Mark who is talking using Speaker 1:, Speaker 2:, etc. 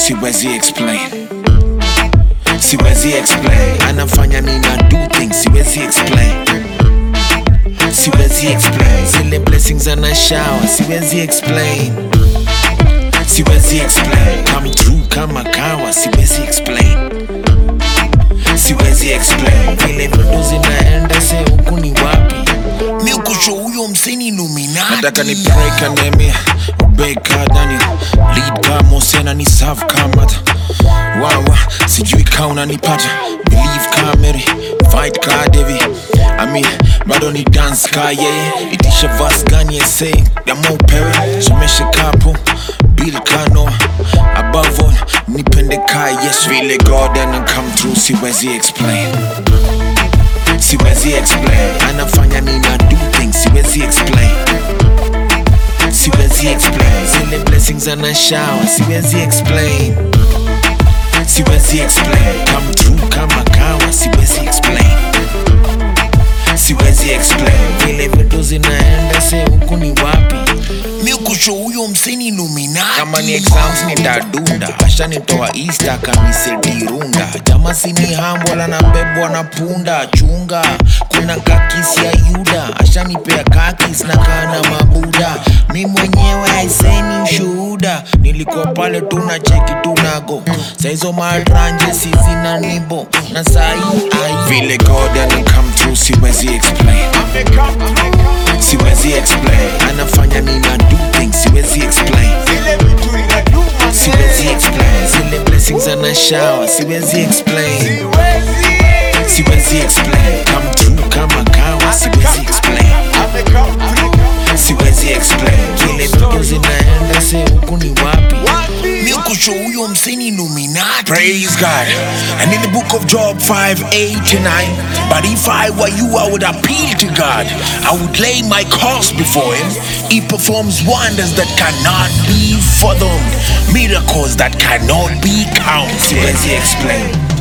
Speaker 1: siwezi explain siwezi explain anafanya nina do things siwezi explain siwezi explain zile blessings ana shower siwezi explain siwezi explain come through kama kawa siwezi explain siwezi explain vile vitu zinaenda se huku ni wapi mi ukusho huyo mseni nominati nataka ni pray kanemia obey ka daniel lead ka mosena ni serve ka mata wawa sijui ka unanipata believe ka mary fight ka devi I mean, bado ni dance ka yeye itisha vas gani ese dama upewe someshe kapo bill kano above all nipende ka yes vile god ana come through siwezi explain siwezi explain anafanya nina do things siwezi explain siwezi explain zile blessings ana shower siwezi explain siwezi explain come through kama kawa siwezi explain siwezi explain vile vitu zinaenda se huku ni wapi mi kusho huyo mseni nominati kama ni exams nitadunda ashanitoa easter kamisedirunda jama sini hambwala na bebwa na punda chunga kuna kakisi ya yuda ashanipea kakis na kana mabuda mi mwenyewe aiseni ushuhuda nilikuwa pale tuna cheki tunago saizo matranje sizina nibo na sai ai vile god ana come through siwezi explain siwezi explain anafanya nina do things siwezi explain siwezi explain zile blessings ana shower siwezi explain siwezi explain come through kama kawa siwezi explain siwezi explain vile vitu zinaenda se huku ni wapi mi kusho huyo mseni nominati praise god and in the book of job 5 8 to 9 but if i were you i would appeal to god i would lay my cause before him he performs wonders that cannot be fathomed miracles that cannot be counted siwezi explain